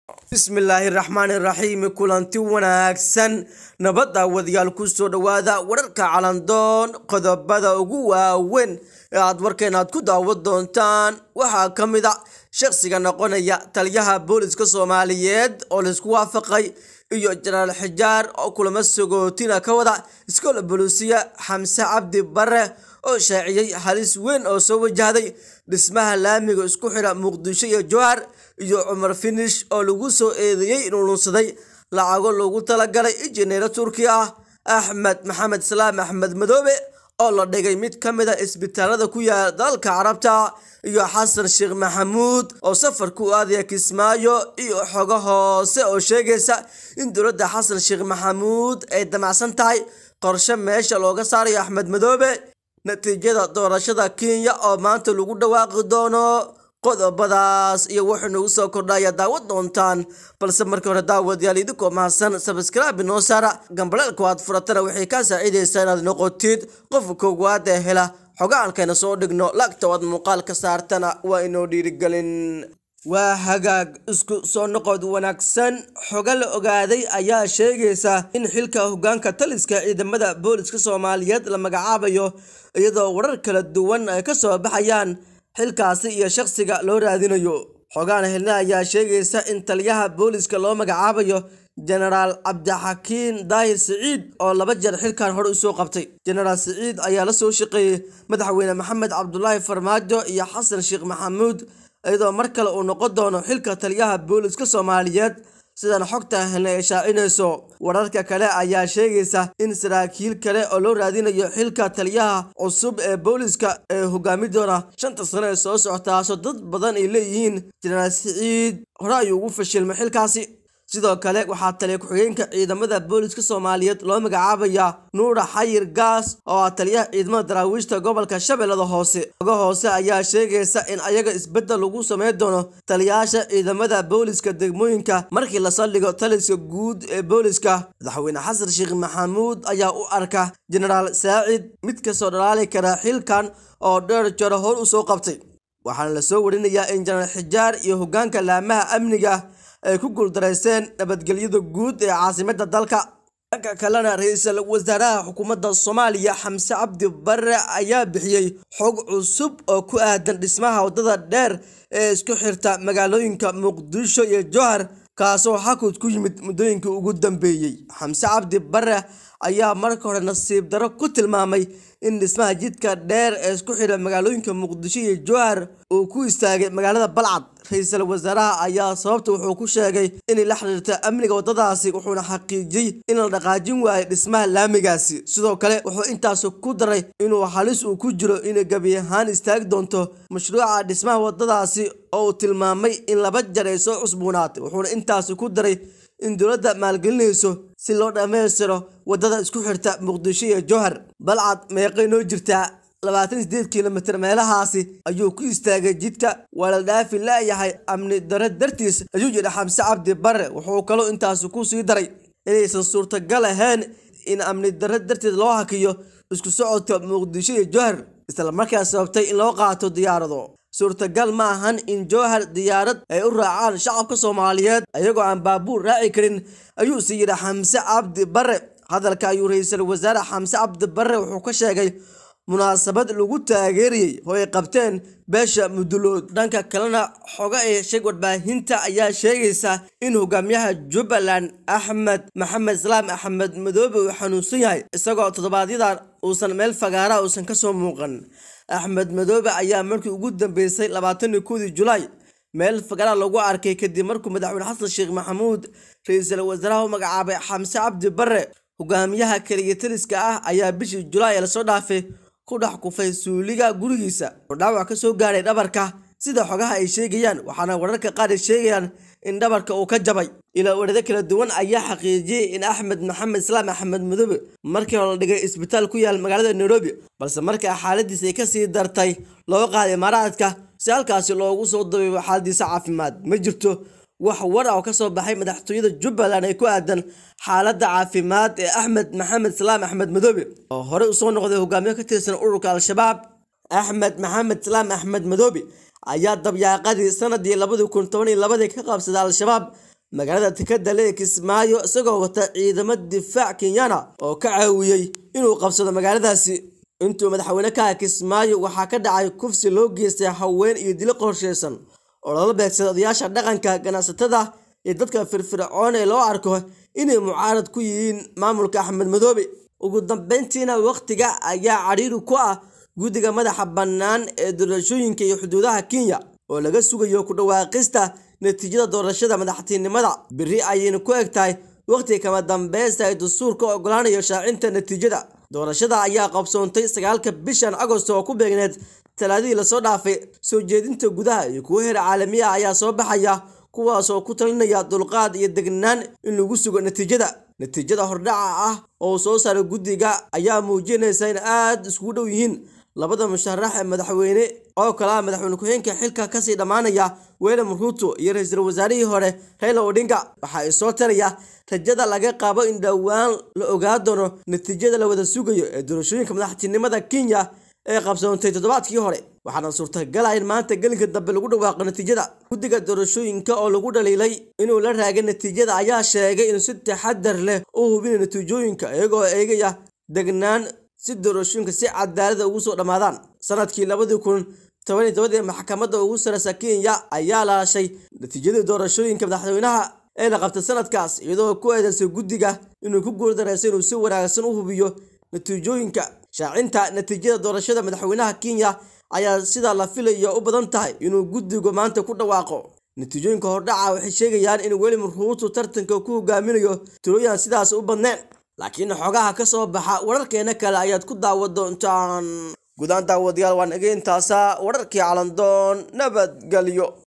bismillaahi raxmaani raxiim kulanti wanaagsan nabadda wadayaal ku soo dhowaada wararka calandoon qodobada ugu waaweyn ee aad warkeenaad ku daawan doontaan waxaa ka mid a shaqsiga noqonaya taliyaha booliska soomaaliyeed oo laisku waafaqay iyo jenaraal xijaar oo kulamo sagootina ka wada iskoola boluusiya xamse cabdi bare oo shaaciyey halis weyn oo soo wajahday dhismaha laamiga isku xidha muqdisho iyo jowhar iyo cumar finish oo lagu soo eedeeyey inuu lunsaday lacago loogu talagalay injineero turki ah axmed maxamed salaam axmed madoobe oo la dhigay mid ka mid a isbitaalada ku yaala dalalka carabta iyo xasan sheekh maxamuud oo safar ku aadaya kismaayo iyo xogo hoose oo sheegaysa in dowladda xasan sheekh maxamuud ay damacsan tahay qorshe meesha looga saarayo axmed madoobe natiijada doorashada kenya oo maanta lagu dhawaaqi doono qodobadaas iyo wuxuu nagu soo kordhaya daawad doontaan balse markii hore daawadayaal idinkoo mahadsan sabskraibe noo saara gambaleelku aad furatana waxay kaa saaciidaysaa inaad noqotid qofka koowaad ee hela xogaalkayna soo dhigno lagta aad muuqaal ka saartana waa inoo dhiirigelin waa hagaag isku soo noqod wanaagsan xogo la ogaaday ayaa sheegaysa in xilka hogaanka taliska ciidamada booliska soomaaliyeed la magacaabayo iyadoo warar kala duwan ay ka soo baxayaan xilkaasi iyo shaqsiga loo raadinayo xogaan helna ayaa sheegaysa in taliyaha booliska loo magacaabayo jenaraal cabdixakiin daahir siciid oo laba jeer xilkan hore usoo qabtay jenaraal siciid ayaa la soo shaqeeyey madaxweyne maxamed cabdulaahi farmaajo iyo xasan sheekh maxamuud iyadoo mar kale uu noqon doono xilka taliyaha booliska soomaaliyeed sidan xogta helna ay shaacinayso wararka kale ayaa sheegaysa in saraakiil kale oo loo raadinayo xilka taliyaha cusub ee booliska ee hogaami doona shanta sano ee soo socotaaso dad badan ay leeyihiin jenaraal siciid hore ayuu ugu fashilmay xilkaasi sidoo kale waxaa taliya ku-xigeenka ciidamada booliska soomaaliyeed loo magacaabayaa nuura xayir gaas oo ah taliyaha ciidamada daraawiishta gobolka shabeellada hoose oga hoose ayaa sheegaysa in ayaga isbeddel lagu sameyn doono taliyayaasha ciidamada booliska degmooyinka markii la saldhigo taliska guud ee booliska madaxweyne xasan sheekh maxamuud ayaa u arka jenaraal saacid mid kasoo dhalaali kara xilkan oo dheer jaro hor usoo qabtay waxaana lasoo warinayaa in jenaraal xijaar iyo hogaanka laamaha amniga ay ku guuldareyseen nabadgelyada guud ee caasimadda dalka dhanka kalena ra-iisul wasaaraha xukuumadda soomaaliya xamse cabdi bare ayaa bixiyey xog cusub oo ku aadan dhismaha waddada dheer ee isku xirta magaalooyinka muqdisho iyo jowhar kaasoo xakud ku yimid muddooyinkii ugu dambeeyey xamse cabdi bare ayaa marka hore nasiib daro ku tilmaamay in dhismaha jidka dheer ee isku xidha magaalooyinka muqdisho iyo jowhar uu ku istaagay magaalada balcad ra-iisul wasaaraha ayaa sababta wuxuu ku sheegay inay la xiriirta amniga waddadaasi wuxuuna xaqiijiyey in la dhaqaajin waayo dhismaha laamigaasi sidoo kale wuxuu intaas ku daray inuu halis uu ku jiro inay gebi ahaan istaagi doonto mashruuca dhismaha waddadaasi oo uu tilmaamay in laba jar ay soo cusboonaatay wuxuuna intaasi ku daray in dowladda maalgelinayso si loo dhammaystiro waddada isku xirta muqdisho iyo jowhar balcad meeqay noo jirtaa labaatan sideed kilomitir meelahaasi ayuu ku istaagay jidka waa la dhaafi laayahay amni daro dartiis ayuu yidhi xamse cabdi bare wuxuu kaloo intaasi ku sii daray inaysan suurtagal ahayn in amni daro darteed loo hakiyo isku socodka muqdisho iyo jowhar islamarkaa sababtay in loo qaato diyaarado suurtagal ma ahan in jowhar diyaarad ay u raacaan shacabka soomaaliyeed ayagoo aan baabuur raaci karin ayuu sii yidhi xamse cabdi bare hadalka ayuu ra-iisul wasaare xamse cabdi bare wuxuu ka sheegay munaasabad lagu taageerayey oo ay qabteen beesha mudulood dhanka kalena xogo ay sheeg warbaahinta ayaa sheegaysa in hogaamiyaha jubbaland axmed maxamed salaam axmed madoobe uu xanuunsan yahay isagoo toddobaadyada uusan meel fagaara uusan kasoo muuqan axmed madoobe ayaa markii ugu dambeysay labaatanii kowdii julaay meel fagaara lagu arkay kadib markuu madaxweyne xasan sheekh maxamuud ra-iisul wasaaraha u magacaabay xamse cabdi bare hogaamiyaha keligataliska ah ayaa bishii julaay ee lasoo dhaafay ku dhex kufay suuliga gurigiisa oo dhaawac ka soo gaaray dhabarka sida xogaha ay sheegayaan waxaana wararka qaar ay sheegayaan in dhabarka uu ka jabay ilaa warado kala duwan ayaa xaqiijiyey in axmed maxamed islaam axmed madoobe markii hore la dhigay isbitaal ku yaal magaalada nairobi balse markaa xaaladiis ay kasii dartay loo qaaday imaaraadka si halkaasi loogu soo dabeebo xaaladiisa caafimaad ma jirto wax war ah oo ka soo baxay madaxtooyada jubbaland ee ku aadan xaaladda caafimaad ee axmed maxamed salaam axmed madoobe oo horey usoo noqday hogaamiye ka tirsan ururka al-shabaab axmed maxamed salaam axmed madoobe ayaa dabyaaqadii sanadii labadii kun toban iyo labadii ka qabsaday al-shabaab magaalada tikada lee kismaayo isagoo wata ciidamo difaac kenyana oo ka caawiyey inuu qabsado magaaladaasi intuu madaxweyne ka kismaayo waxaa ka dhacay kufsi loo geystay haween iyo dilo qorsheysan oo lala beegsaday odayaasha dhaqanka ganacsatada iyo dadka firfircoon ee loo arko inay mucaarad ku yihiin maamulka axmed madoobe ugu dambeyntiina wakhtiga ayaa cadhiiri ku ah guddiga madaxa bannaan ee doorashooyinka iyo xuduudaha kenya oo laga sugayo ku dhawaaqista natiijada doorashada madaxtinimada beri ayayna ku eg tahay wakhtiga kama dambeysta ay dastuurka ogolaanayo shaacinta natiijada doorashada ayaa qabsoontay sagaalka bishan agost oo ku beegneed talaadadii lasoo dhaafay soo jeedinta gudaha iyo kuwo heer caalami ah ayaa soo baxaya kuwaasoo ku talinaya dulqaad iyo degnaan in lagu sugo natiijada natiijada hordhaca ah oo soo saaray guddiga ayaa muujinaysa in aada iskugu dhow yihiin labada musharax ee madaxweyne oo kale ah madaxweyne ku-xigeenka xilka kasii dhammaanaya william ruuto iyo ra-iisul wasaarihii hore raila odinga waxa ay soo taraya rajada laga qabo in dhowaan la ogaa doono natiijada la wada sugayo ee doorashooyinka madaxtinimada kenya ee qabsoontay toddobaadkii hore waxaana suurtagala in maanta gelinka dambe lagu dhawaaqo natiijada guddiga doorashooyinka oo lagu dhaliilay inuu la raagay natiijada ayaa sheegay inuu si taxadar leh u hubinayo natiijooyinka iyagoo eegaya degnaan si doorashooyinka si cadaalada ugu soo dhammaadaan sanadkii labadii kun toban iyo tobadii maxkamadda ugu sareysa kenya ayaa laashay natiijadii doorashooyinka madaxweynaha ee la qabtay sanadkaas iyadoo ku eedeysay guddiga inuu ku guuldareystay inuu si wanaagsan u hubiyo natiijooyinka shaacinta natiijada doorashada madaxweynaha kenya ayaa sidaa la filayo u badan tahay inuu guddigu maanta ku dhawaaqo natiijooyinka hordhaca waxay sheegayaan in william ruuto tartanka ku hogaaminayo tirooyan sidaas u badneen laakiin xogaha ka soo baxa wararkeena kale ayaad ku daawan doontaan guudaan daawadayaal waan egeyntaasa wararkii calandoon nabadgelyo